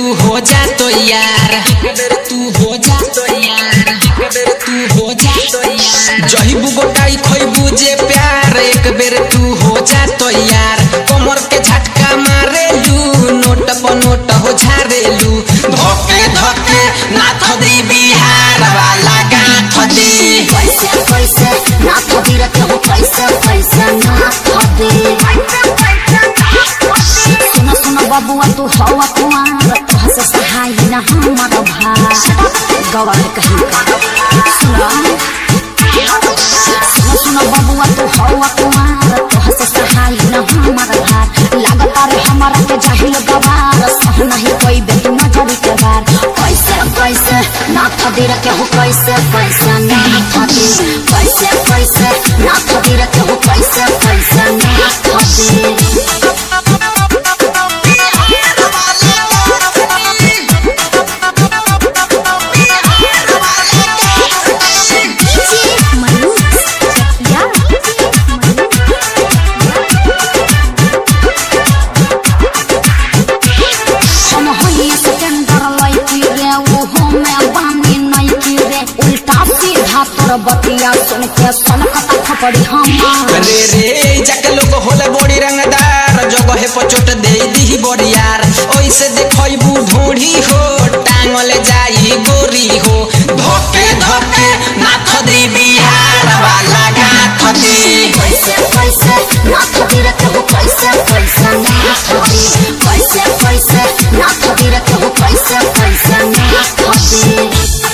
तू हो जा तो यार एक बेर तू हो जा तो यार एक बेर तू हो जा तो यार जहिबू गोटाई खइबू जे प्यार एक बेर तू हो जा तो यार कमर के झटका मारेलू नोट पर नोट हो झारेलू धोके धोके नाथ दी बिहार वाला गाथ दी पैसे पैसे ना खबी रखे हो पैसे पैसे ना खबी सुनो सुनो बबुआ तू हवा कुआर तुह से सहाय न हमार भार गवार कहीं का सुनो सुनो सुनो बबुआ तू हवा कुआर तुह से सहाय न हमार भार लागता रे हमारा के जाहिल गवार सह नहीं कोई बे तू नजरी के बार पैसे पैसे ना खबी रखे हो पैसे पैसे ना खबी पैसे पैसे ना खबी रखे हो पैसे पैसे ना खबी हम होई सिकंदर लइकी रे वो हमें बानी नइकी रे उल्टा सीधा तोर बतिया सुन के सनकता खपड़ी हमार रे रे जाके लोग होले बड़ी रंगदार जगह पे चोट दे दी बड़ियार ओइसे देखइबू ढोढ़ी हो टांगले जाई गोरी हो धोके धोके नाथ दी बिहार वाला गाथ दी पैसे पैसे ना खबी रखे हो पैसे पैसे ना खबी पैसे पैसे ना खबी रखे हो पैसे पैसे ना खबी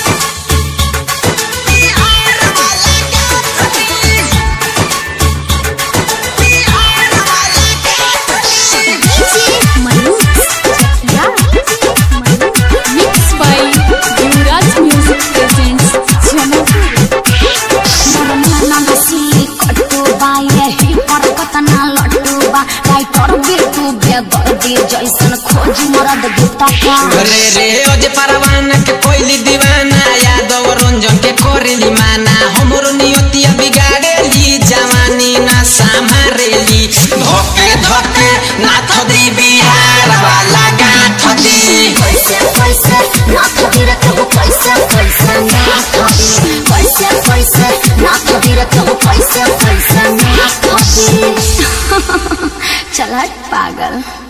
Mixed by Yuvraj Music presents Jamapur. मरना नसी कट्टू बा यही पर कतना लट्टू बा राइटर बिट्टू बेदर्दी जैसन खोज मरद गीता का रे रे ओजे परवाना के कोइली दीवाना यादव रंजन के कोरेली माना हमरो नियतिया बिगाड़ेली जवानी ना संभारेली धोके धोके नाथ दी बिहार वाला गाथ दी पैसे पैसे ना खबी रखे हो पैसे पैसे ना खबी पैसे पैसे ना खबी रखे हो पैसे पैसे ना खबी चल हट पागल